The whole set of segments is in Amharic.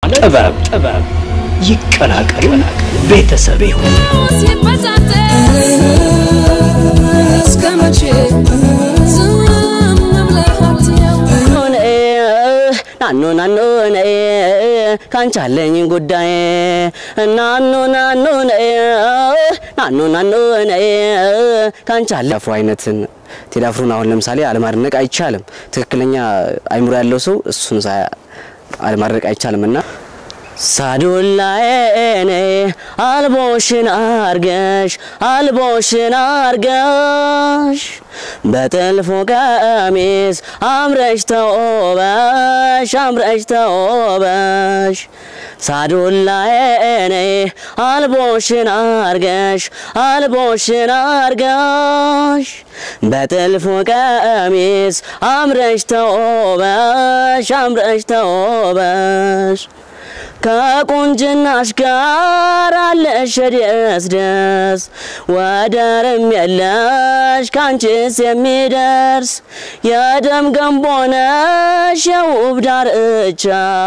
ጥበብ ጥበብ ይቀላቀሉ፣ ቤተሰብ ይሁን። እስከ መቼ ዝም ብለህ አትየው? ናኑ ናኑ ነይ ካንቺ አለኝ ጉዳይ ናኑ ናኑ ነይ ናኑ ናኑ ነይ ካንቺ አለ አፍሮ አይነትን ቴዲ አፍሮን አሁን ለምሳሌ አለማድነቅ አይቻልም። ትክክለኛ አይምሮ ያለው ሰው እሱን ሳ- አለማድነቅ አይቻልም እና ሳዱላዬ አልቦሽን አርገሽ አልቦሽን አርገሽ በጥልፎ ቀሚስ አምረሽ ተውበሽ አምረሽ ተውበሽ ሳዱላዬ አልቦሽን አርገሽ አልቦሽን አርገሽ በጥልፎ ቀሚስ አምረሽ ተውበሽ አምረሽ ተውበሽ ከቁንጅናሽ ጋር አለሽ ደስ ደስ ወደርም የለሽ ካንቺስ የሚደርስ የደም ገንቦ ነሽ የውብ ዳርቻ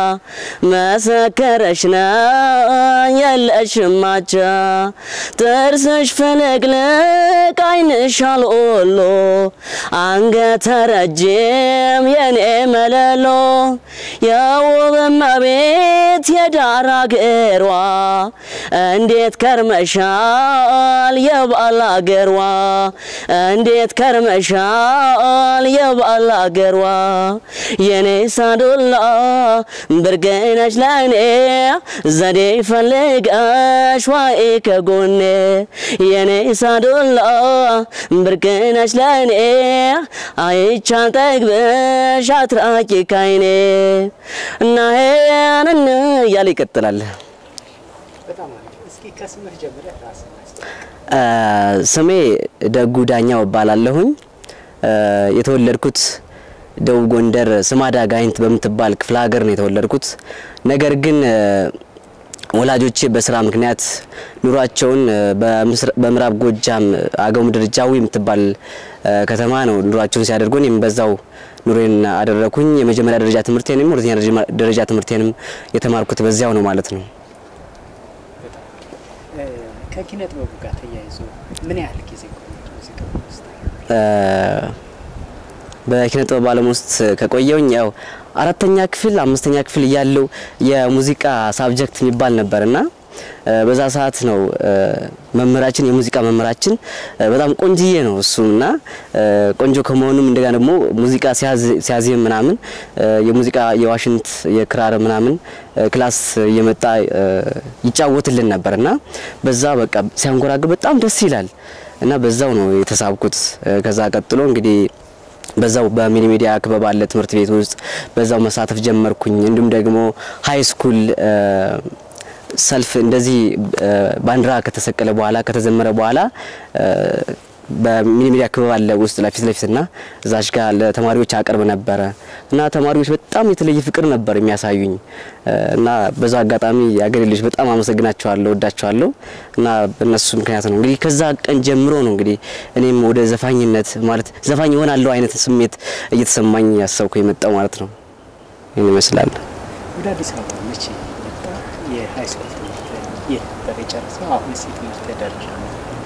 መሰከረሽ ነኝ የለሽም ማቻ ጥርስሽ ፍልቅልቅ ዓይንሽ አልኦሎ አንገተ ረጅም የኔ መለሎ የውብ እመቤት የዳር አገሯ እንዴት ከርመሻል የባል አገሯ እንዴት ከርመሻል የባል አገሯ የኔ ሳዱላ ብርቅነሽ ለኔ ዘዴ ፈልገሽ ዋይ ከጎኔ የኔ ሳዱላ ብርቅነሽ ለኔ አይቻል ጠግብሽ አትራቂ ካይኔ እና ሄንን እያለ ይቀጥላል። እ ስሜ ደጉ ዳኛው እባላለሁኝ። እ የተወለድኩት ደቡብ ጎንደር ስማዳ ጋይንት በምትባል ክፍለ ሀገር ነው የተወለድኩት። ነገር ግን እ ወላጆቼ በስራ ምክንያት ኑሯቸውን እ በምስራ- በምዕራብ ጎጃም አገው ምድር ጃዊ የምትባል እ ከተማ ነው ኑሯቸውን ሲያደርጉ እኔም በዛው ኑሬን አደረኩኝ። የመጀመሪያ ደረጃ ትምህርቴንም ሁለተኛ ደረጃ- ደረጃ ትምህርቴንም የተማርኩት በዚያው ነው ማለት ነው። ከኪነ ጥበቡ ጋር ተያይዞ ምን ያህል ጊዜ ቆየት ሙዚቃ ውስጥ? በኪነ ጥበብ ዓለም ውስጥ ከቆየውኝ ያው አራተኛ ክፍል አምስተኛ ክፍል እያለው የሙዚቃ ሳብጀክት የሚባል ነበር እና እ በዛ ሰዓት ነው እ መምህራችን የሙዚቃ መምህራችን እ በጣም ቆንጅዬ ነው እሱ እና እ ቆንጆ ከመሆኑም እንደገና ደግሞ ሙዚቃ ሲያዝ- ሲያዜም ምናምን እ የሙዚቃ የዋሽንት የክራር ምናምን እ ክላስ እየመጣ እ ይጫወትልን ነበር እና በዛ በቃ ሲያንጎራግር በጣም ደስ ይላል እና በዛው ነው የተሳብኩት። እ ከዛ ቀጥሎ እንግዲህ በዛው በሚኒ ሚዲያ ክበብ አለ ትምህርት ቤት ውስጥ በዛው መሳተፍ ጀመርኩኝ። እንዲሁም ደግሞ ሀይ ስኩል እ ሰልፍ እንደዚህ እ ባንዲራ ከተሰቀለ በኋላ ከተዘመረ በኋላ እ በሚኒ ሚዲያ ክበብ አለ ውስጥ ለፊት ለፊት እና እዛች ጋር ለተማሪዎች አቀርብ ነበረ እና ተማሪዎች በጣም የተለየ ፍቅር ነበር የሚያሳዩኝ እ እና በዛ አጋጣሚ የአገሬ ልጆች በጣም አመሰግናቸዋለሁ፣ ወዳቸዋለሁ እና በእነሱ ምክንያት ነው እንግዲህ ከዛ ቀን ጀምሮ ነው እንግዲህ እኔም ወደ ዘፋኝነት ማለት ዘፋኝ ይሆናለሁ አይነት ስሜት እየተሰማኝ ያሰብኩ የመጣው ማለት ነው። ይህን ይመስላል። ወደ አዲስ አበባ መቼ መጣ? የሀይ ስኩል ትምህርት የት ነበር የጨረሰው? አሁንስ የትምህርት ደረጃ ነው?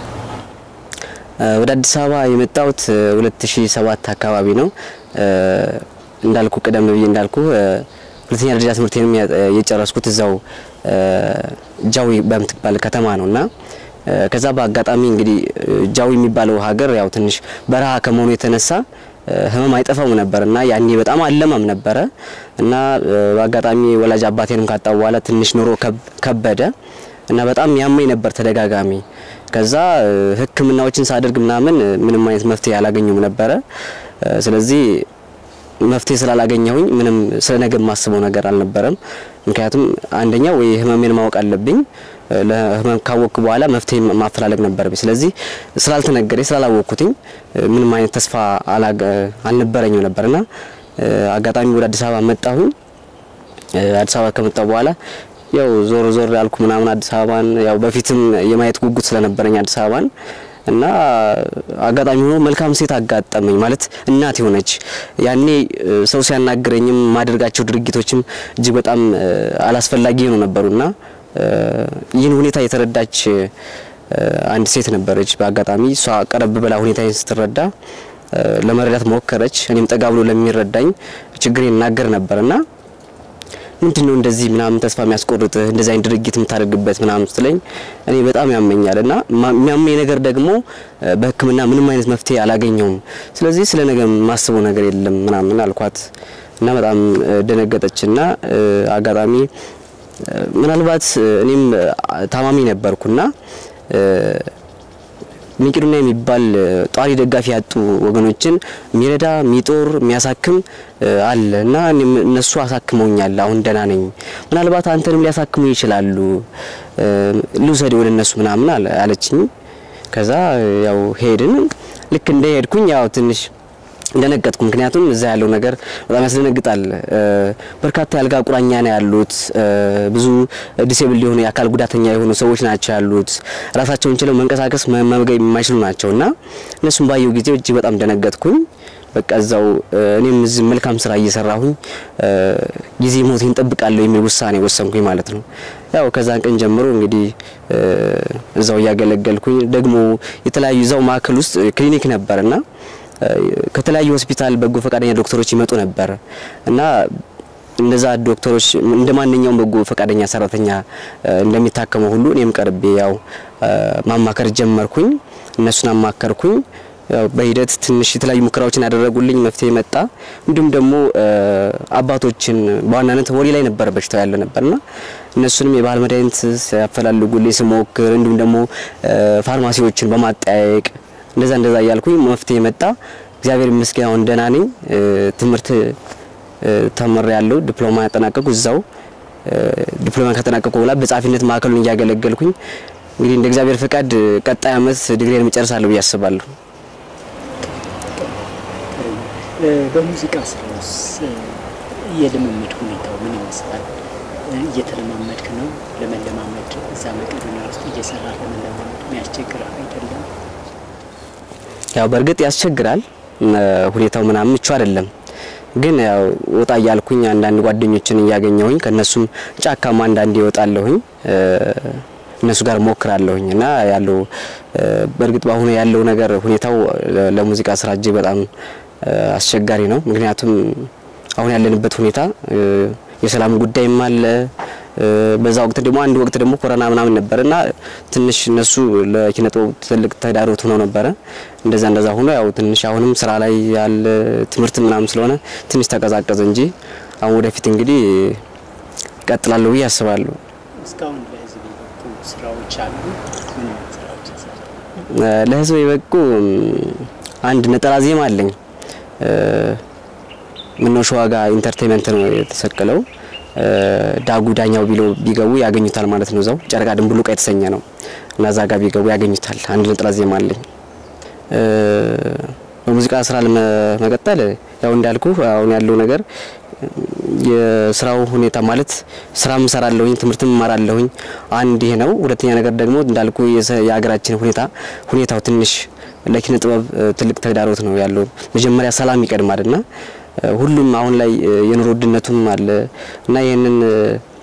እ ወደ አዲስ አበባ የመጣሁት እ 2007 አካባቢ ነው። እ እንዳልኩ ቀደም ብዬ እንዳልኩ እ ሁለተኛ ደረጃ ትምህርቴንም ያ- የጨረስኩት እዛው እ ጃዊ በምትባል ከተማ ነው እና እ ከዛ በአጋጣሚ እንግዲህ እ ጃዊ የሚባለው ሀገር ያው ትንሽ በረሃ ከመሆኑ የተነሳ እ ህመም አይጠፋም ነበር እና ያኔ በጣም አለማም ነበረ እና እ በአጋጣሚ ወላጅ አባቴንም ካጣው በኋላ ትንሽ ኑሮ ከብ- ከበደ እና በጣም ያመኝ ነበር ተደጋጋሚ። ከዛ እ ሕክምናዎችን ሳደርግ ምናምን እ ምንም አይነት መፍትሄ አላገኙም ነበረ። እ ስለዚህ መፍትሄ ስላላገኘሁኝ ምንም ስለ ነገ የማስበው ነገር አልነበረም። ምክንያቱም አንደኛ ወይ ህመሜን ማወቅ አለብኝ፣ እ ለህመም ካወቅኩ በኋላ መፍትሄ ማፈላለግ ነበረብኝ። ስለዚህ ስላልተነገረኝ ስላላወቅኩትኝ እ ምንም አይነት ተስፋ አላገ- አልነበረኝም ነበርና እ አጋጣሚ ወደ አዲስ አበባ መጣሁኝ። እ አዲስ አበባ ከመጣሁ በኋላ ያው ዞር ዞር ያልኩ ምናምን አዲስ አበባን ያው በፊትም የማየት ጉጉት ስለነበረኝ አዲስ አበባን እና አጋጣሚ ሆኖ መልካም ሴት አጋጠመኝ ማለት እናት የሆነች ያኔ እ፣ ሰው ሲያናግረኝም ማደርጋቸው ድርጊቶችም እጅግ በጣም እ፣ አላስፈላጊ ነው ነበሩና እ፣ ይህን ሁኔታ የተረዳች እ፣ አንድ ሴት ነበረች። በአጋጣሚ እሷ ቀረብ ብላ ሁኔታዬን ስትረዳ እ፣ ለመረዳት ሞከረች። እኔም ጠጋ ብሎ ለሚረዳኝ ችግሬን እናገር ነበርና ምንድን ነው እንደዚህ ምናምን ተስፋ የሚያስቆርጥህ እንደዚህ አይነት ድርጊት የምታደርግበት ምናምን ስትለኝ እኔ በጣም ያመኛል እና ማ- የሚያመኝ ነገር ደግሞ እ፣ በሕክምና ምንም አይነት መፍትሄ አላገኘውም። ስለዚህ ስለ ነገ የማስበው ነገር የለም ምናምን አልኳት እና በጣም እ፣ ደነገጠችና እ፣ አጋጣሚ እ፣ ምናልባት እ፣ እኔም እ፣ ታማሚ ነበርኩና እ፣ ሚቂዱና የሚባል እ፣ ጧሪ ደጋፊ ያጡ ወገኖችን የሚረዳ የሚጦር የሚያሳክም እ፣ አለ እና እኔም እነሱ አሳክመውኛል። አሁን ደህና ነኝ። ምናልባት አንተንም ሊያሳክሙ ይችላሉ። እ፣ ልውሰድ ወደ እነሱ ምናምን አለ- አለችኝ። ከዛ እ፣ ያው ሄድን። ልክ እንደ ሄድኩኝ ያው ትንሽ እንደነገጥኩ ምክንያቱም እዛ ያለው ነገር በጣም ያስደነግጣል። እ፣ በርካታ የአልጋ ቁራኛ ነው ያሉት። እ፣ ብዙ ዲሴብል የሆኑ የአካል ጉዳተኛ የሆኑ ሰዎች ናቸው ያሉት። ራሳቸውን ችለው መንቀሳቀስ መ- መመገብ የማይችሉ ናቸው እና እነሱም ባየው ጊዜ እጅግ በጣም ደነገጥኩኝ። በቃ እዛው እ፣ እኔም እዚህ መልካም ስራ እየሰራሁኝ እ፣ ጊዜ ሞቴን እንጠብቃለሁ የሚል ውሳኔ ወሰንኩኝ ማለት ነው። ያው ከዛን ቀን ጀምሮ እንግዲህ እ፣ እዛው እያገለገልኩኝ ደግሞ የተለያዩ እዛው ማዕከል ውስጥ ክሊኒክ ነበርና ከተለያዩ ሆስፒታል በጎ ፈቃደኛ ዶክተሮች ይመጡ ነበር እና እነዛ ዶክተሮች እንደ ማንኛውም በጎ ፈቃደኛ ሰራተኛ እ፣ እንደሚታከመው ሁሉ እኔም ቀርቤ ያው እ፣ ማማከር ጀመርኩኝ። እነሱን አማከርኩኝ። ያው በሂደት ትንሽ የተለያዩ ሙከራዎችን ያደረጉልኝ መፍትሄ መጣ። እንዲሁም ደግሞ እ፣ አባቶችን በዋናነት ወሬ ላይ ነበር በሽታው ያለ ነበርና እነሱንም የባህል መድኃኒት ሲያፈላልጉልኝ ስሞክር እንዲሁም ደግሞ እ፣ ፋርማሲዎችን በማጠያየቅ እንደዛ እንደዛ እያልኩኝ መፍትሄ መጣ። እግዚአብሔር ይመስገን አሁን ደህና ነኝ። እ፣ ትምህርት እ፣ ተምሬ ያለው ዲፕሎማ ያጠናቀቁ እዛው እ፣ ዲፕሎማ ካጠናቀቁ በኋላ በጸሐፊነት ማዕከሉን እያገለገልኩኝ እንግዲህ እንደ እግዚአብሔር ፈቃድ ቀጣይ ዓመት ዲግሪን እጨርሳለሁ ብዬ አስባለሁ። እ፣ በሙዚቃ ስራ ውስጥ እ፣ የልምምድ ሁኔታው ምን ይመስላል? እ፣ እየተለማመድክ ነው? ለመለማመድ እዛ መቄዶንያ ውስጥ እየሰራ ለመለማመድ የሚያስቸግርህ አይደለም? ያው በእርግጥ ያስቸግራል። እ፣ ሁኔታው ምናምን ምቹ አይደለም። ግን ያው ወጣ እያልኩኝ አንዳንድ ጓደኞችን እያገኘሁኝ ከነሱም ጫካማ አንዳንድ ይወጣለሁኝ እ፣ እነሱ ጋር ሞክራለሁኝ እና ያለው እ፣ በእርግጥ በአሁኑ ያለው ነገር ሁኔታው ለ- ለሙዚቃ ስራ እጅግ በጣም እ፣ አስቸጋሪ ነው። ምክንያቱም አሁን ያለንበት ሁኔታ እ፣ የሰላም ጉዳይም አለ። እ፣ በዛ ወቅት ደግሞ አንድ ወቅት ደግሞ ኮሮና ምናምን ነበር እና ትንሽ እነሱ ለኪነ ጥበቡ ትልቅ ተዳሮት ሆነው ነበረ። እንደዛ እንደዛ ሆኖ ያው ትንሽ አሁንም ስራ ላይ ያለ ትምህርት ምናምን ስለሆነ ትንሽ ተቀዛቀዘ እንጂ አሁን ወደፊት እንግዲህ እቀጥላለሁ ብዬ አስባለሁ። እስካሁን ለህዝብ የበቁ ስራዎች አሉ? ምን አይነት ስራዎች ይሰራል? እ፣ ለህዝብ የበቁ እም፣ አንድ ነጠላ ዜማ አለኝ። እ፣ ምነው ሸዋ ጋር ኢንተርቴንመንት ነው የተሰቀለው። እ፣ ዳጉ ዳኛው ቢሎ ቢገቡ ያገኙታል ማለት ነው። እዛው ጨረቃ ድንቡሉቃ የተሰኘ ነው እና እዛ ጋር ቢገቡ ያገኙታል። አንድ ነጠላ ዜማ አለኝ። እ፣ በሙዚቃ ስራ ለመቀጠል ያው እንዳልኩ አሁን ያለው ነገር የስራው ሁኔታ ማለት ስራም እሰራለሁኝ ትምህርትም እማራለሁኝ። አንድ ይሄ ነው። ሁለተኛ ነገር ደግሞ እንዳልኩ የሰ- የሀገራችን ሁኔታ ሁኔታው ትንሽ ለኪነ ጥበብ እ፣ ትልቅ ተግዳሮት ነው ያለው። መጀመሪያ ሰላም ይቀድማል እና እ፣ ሁሉም አሁን ላይ እ፣ የኑሮ ውድነቱም አለ እና ይህንን እ፣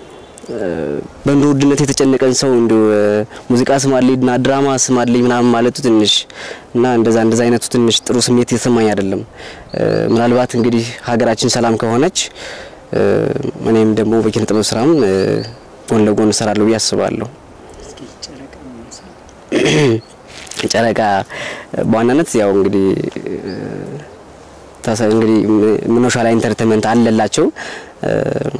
በኑሮ ውድነት የተጨነቀን ሰው እንዲ ሙዚቃ ስማልኝና ድራማ ስማልኝ ምናምን ማለቱ ትንሽ እና እንደዛ እንደዛ አይነቱ ትንሽ ጥሩ ስሜት የተሰማኝ አይደለም። እ፣ ምናልባት እንግዲህ ሀገራችን ሰላም ከሆነች እ፣ እኔም ደግሞ በኪነ ጥበብ ስራም እ፣ ጎን ለጎን እሰራለሁ ብዬ አስባለሁ። እስኪ ጨረቃ ይመስላል ጨረቃ በዋናነት ያው እንግዲህ እ፣ ታሳ- እንግዲህ ምኖሻ ላይ ኢንተርቴንመንት አለላቸው እ፣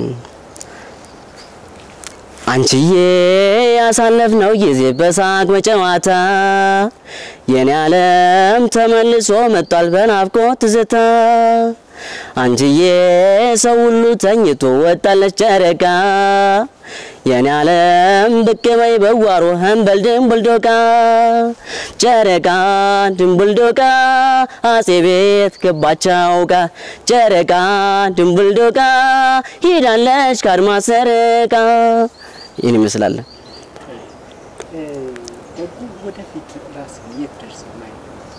አንቺዬ ያሳለፍነው ጊዜ በሳቅ በጨዋታ የኔ ዓለም ተመልሶ መጥቷል በናፍቆት ትዝታ አንቺዬ ሰው ሁሉ ተኝቶ ወጣለች ጨረቃ የኔ ዓለም ብቅ በይ በዋሮ ህንበል ድንቡልዶቃ ጨረቃ ድንቡልዶቃ አጼ ቤት ገባቻው ጋ ጨረቃ ድንቡልዶቃ ሂዳለች ከአድማስ ሰርቃ ይህን ይመስላል። እ፣ በጎ ወደፊት ራስን የት ደርሰህ ማየት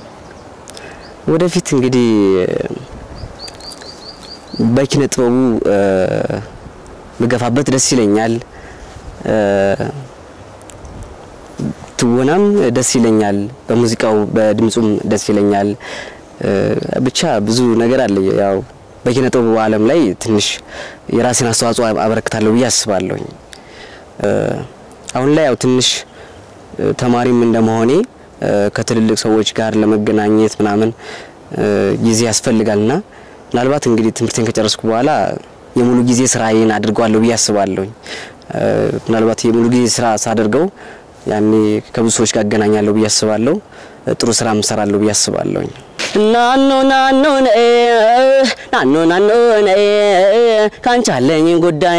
ወደፊት እንግዲህ በኪነ ጥበቡ እ፣ ብገፋበት ደስ ይለኛል። እ፣ ትወናም ደስ ይለኛል። በሙዚቃው በድምጹም ደስ ይለኛል። እ፣ ብቻ ብዙ ነገር አለ። ያው በኪነ ጥበቡ ዓለም ላይ ትንሽ የራሴን አስተዋጽኦ አበረክታለሁ ብዬ አስባለሁኝ። እ፣ አሁን ላይ ያው ትንሽ እ፣ ተማሪም እንደመሆኔ እ፣ ከትልልቅ ሰዎች ጋር ለመገናኘት ምናምን እ፣ ጊዜ ያስፈልጋልና ምናልባት እንግዲህ ትምህርቴን ከጨረስኩ በኋላ የሙሉ ጊዜ ስራዬን አድርገዋለሁ ብዬ አስባለሁኝ። እ፣ ምናልባት የሙሉ ጊዜ ስራ ሳደርገው ያኔ ከብዙ ሰዎች ጋር አገናኛለሁ ብዬ አስባለሁ። እ፣ ጥሩ ስራ እሰራለሁ ብዬ አስባለሁኝ። ናኖ ናኖ ነኤ ናኖ ናኖ ነኤ ካንቺ አለኝ ጉዳይ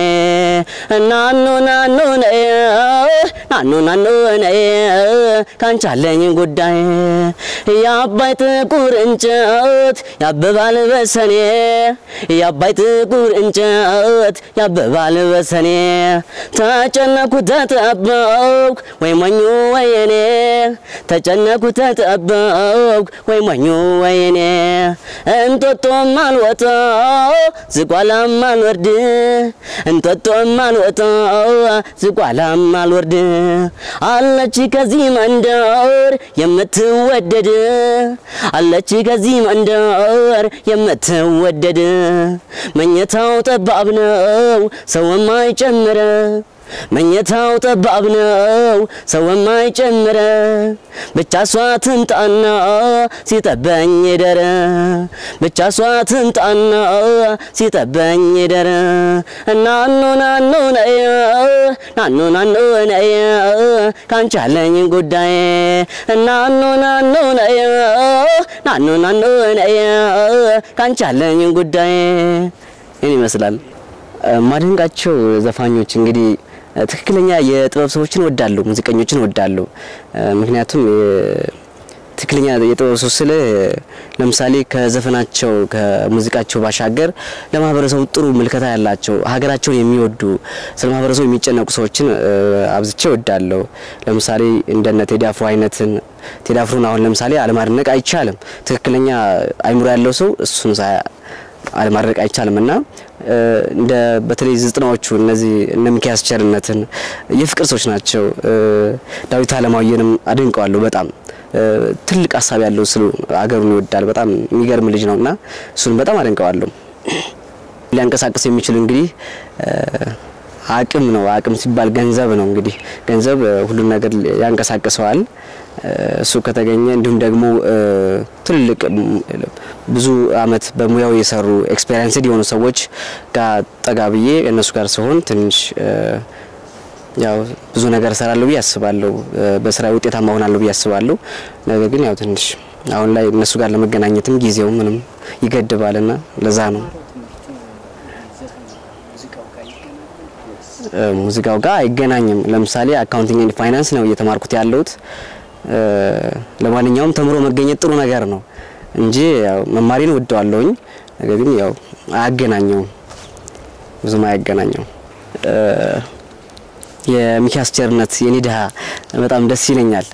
ናኖ ናኖ ነኤ ናኖ ናኖ ነኤ ካንቺ አለኝ ጉዳይ የአባይ ጥቁር እንጨት ያብባል በሰኔ የአባይ ጥቁር እንጨት ያብባል በሰኔ ተጨነኩ ተጠበብኩ ወይ ሞኙ ወይኔ ተጨነኩ ተጠበብኩ ወይ ሞኙ ወይኔ እንጦጦም አልወጣ ዝቋላም አልወርድ እንጦጦም አልወጣ ዝቋላም አልወርድ አለች ከዚህ መንደር የምትወደድ አለች ከዚህ መንደር የምትወደድ መኝታው ጠባብ ነው ሰው የማይጨምረ መኝታው ጠባብ ነው ሰው የማይጨምረ ብቻ እሷ ትምጣና ሲጠበኝ ደረ ብቻ እሷ ትምጣና ሲጠበኝ ደረ ናኖ ናኖ ነየ ናኖ ናኖ ነየ ካንቺ አለኝ ጉዳይ ናኖ ናኖ ነየ ናኖ ናኖ ነየ ካንቺ አለኝ ጉዳይ ይህን ይመስላል። ማደንቃቸው ዘፋኞች እንግዲህ ትክክለኛ የጥበብ ሰዎችን ወዳለሁ፣ ሙዚቀኞችን ወዳለሁ። ምክንያቱም የ- ትክክለኛ የጥበብ ሰው ስለ ለምሳሌ ከዘፈናቸው ከሙዚቃቸው ባሻገር ለማህበረሰቡ ጥሩ ምልከታ ያላቸው ሀገራቸውን የሚወዱ ስለ ማህበረሰቡ የሚጨነቁ ሰዎችን እ፣ አብዝቼ ወዳለሁ። ለምሳሌ እንደነ ቴዲ አፍሮ አይነትን ቴዲ አፍሮን አሁን ለምሳሌ አለማድነቅ አይቻልም። ትክክለኛ አይምሮ ያለው ሰው እሱን ሳ አለማድረግ አይቻልም እና እ፣ እንደ በተለይ ዘጠናዎቹ እነዚህ እነ ሚኪያስ ቸርነትን የፍቅር ሰዎች ናቸው። እ፣ ዳዊት አለማየንም አድንቀዋለሁ በጣም እ፣ ትልቅ ሀሳብ ያለው ስሉ አገሩን ይወዳል። በጣም የሚገርም ልጅ ነው እና እሱን በጣም አደንቀዋለሁ። ሊያንቀሳቅስ የሚችል እንግዲህ እ፣ አቅም ነው። አቅም ሲባል ገንዘብ ነው። እንግዲህ ገንዘብ እ፣ ሁሉን ነገር ያንቀሳቅሰዋል። እ፣ እሱ ከተገኘ እንዲሁም ደግሞ እ፣ ትልልቅ ም፣ ብዙ አመት በሙያው የሰሩ ኤክስፔሪንስድ የሆኑ ሰዎች ጋር ጠጋ ብዬ እነሱ ጋር ሲሆን ትንሽ እ፣ ያው ብዙ ነገር እሰራለሁ ብዬ አስባለሁ። እ፣ በስራ ውጤታማ ሆናለሁ ብዬ አስባለሁ። ነገር ግን ያው ትንሽ አሁን ላይ እነሱ ጋር ለመገናኘትም ጊዜው ምንም ይገድባልና ለዛ ነው ዘፈን ሙዚቃው ጋር ይገናኛል ወይስ እ፣ ሙዚቃው ጋር አይገናኝም። ለምሳሌ አካውንቲንግ ኤንድ ፋይናንስ ነው እየተማርኩት ያለሁት። እ፣ ለማንኛውም ተምሮ መገኘት ጥሩ ነገር ነው እንጂ ያው መማሪን ወደዋለሁኝ። ነገር ግን ያው አያገናኘውም፣ ብዙም አያገናኘውም። እ፣ የሚኪያስ ቸርነት የኔ ድሃ በጣም ደስ ይለኛል።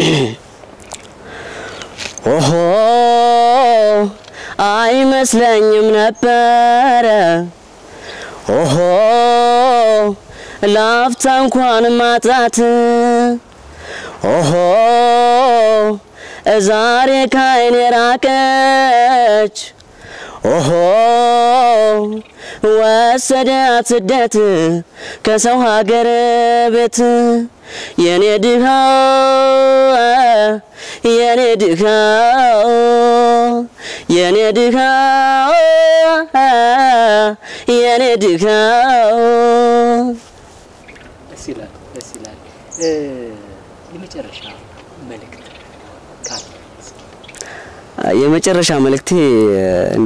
ኦሆ አይመስለኝም ነበረ ኦሆ ላፍታ እንኳን ማጣት ኦሆ ዛሬ ካይኔ ራቀች ኦሆ ወሰዳት ስደት ከሰው ሀገር ቤት የኔ ድሃ የኔ ድሃ የኔ ድሃ የኔ ድሃ ደስ ይላል፣ ደስ ይላል። እ፣ የመጨረሻ መልእክት ካለ እስኪ የመጨረሻ መልእክቴ እንደ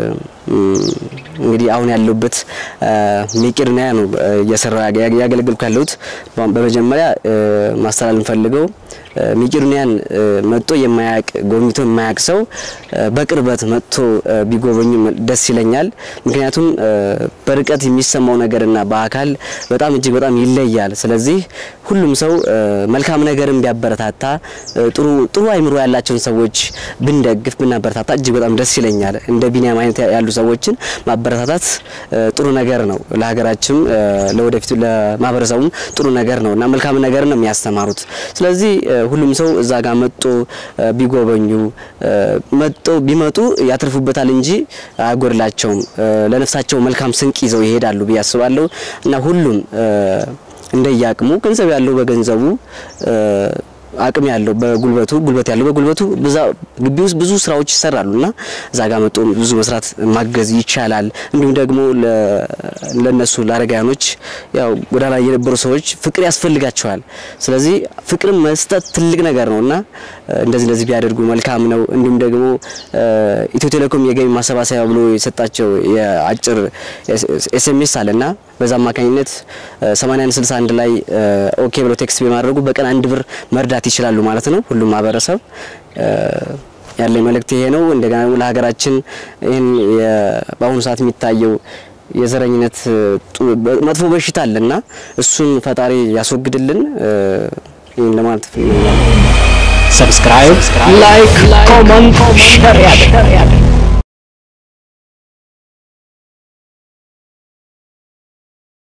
እንግዲህ አሁን ያለሁበት ሜቄዶንያ ነው እየሰራ ያገለግልኩ ያለሁት። በመጀመሪያ ማስተላለፍ ፈልገው መቄዶንያን መጥቶ የማያውቅ ጎብኝቶ የማያውቅ ሰው በቅርበት መጥቶ ቢጎበኙ ደስ ይለኛል። ምክንያቱም በርቀት የሚሰማው ነገርና በአካል በጣም እጅግ በጣም ይለያል። ስለዚህ ሁሉም ሰው መልካም ነገርን ቢያበረታታ ጥሩ ጥሩ አይምሮ ያላቸውን ሰዎች ብንደግፍ ብናበረታታ እጅግ በጣም ደስ ይለኛል። እንደ ቢኒያም አይነት ያሉ ሰዎችን ማበረታታት ጥሩ ነገር ነው። ለሀገራችንም ለወደፊቱ ለማህበረሰቡም ጥሩ ነገር ነው እና መልካም ነገር ነው የሚያስተማሩት። ስለዚህ ሁሉም ሰው እዛ ጋር መጦ ቢጎበኙ መጦ ቢመጡ ያተርፉበታል እንጂ አያጎድላቸውም። ለነፍሳቸው መልካም ስንቅ ይዘው ይሄዳሉ ብዬ አስባለሁ እና ሁሉም እንደየአቅሙ ገንዘብ ያለው በገንዘቡ አቅም ያለው በጉልበቱ ጉልበት ያለው በጉልበቱ ብዛ ግቢ ውስጥ ብዙ ስራዎች ይሰራሉ እና እዛ ጋር መጥቶ ብዙ መስራት ማገዝ ይቻላል። እንዲሁም ደግሞ ለነሱ ለአረጋያኖች ያው ጎዳና ላይ የነበሩ ሰዎች ፍቅር ያስፈልጋቸዋል። ስለዚህ ፍቅርን መስጠት ትልቅ ነገር ነው እና እንደዚህ እንደዚህ ቢያደርጉ መልካም ነው። እንዲሁም ደግሞ ኢትዮ ቴሌኮም የገቢ ማሰባሰቢያ ብሎ የሰጣቸው የአጭር ኤስኤምኤስ አለና በዛ አማካኝነት 8161 ላይ ኦኬ ብሎ ቴክስት በማድረጉ በቀን አንድ ብር መርዳት ይችላሉ ማለት ነው። ሁሉም ማህበረሰብ ያለኝ መልእክት ይሄ ነው። እንደገና ደግሞ ለሀገራችን ይህን በአሁኑ ሰዓት የሚታየው የዘረኝነት መጥፎ በሽታ አለና እሱን ፈጣሪ ያስወግድልን። ይህን ለማለት ሰብስክራይብ፣ ላይክ፣ ኮመንት፣ ሼር ያድርግ።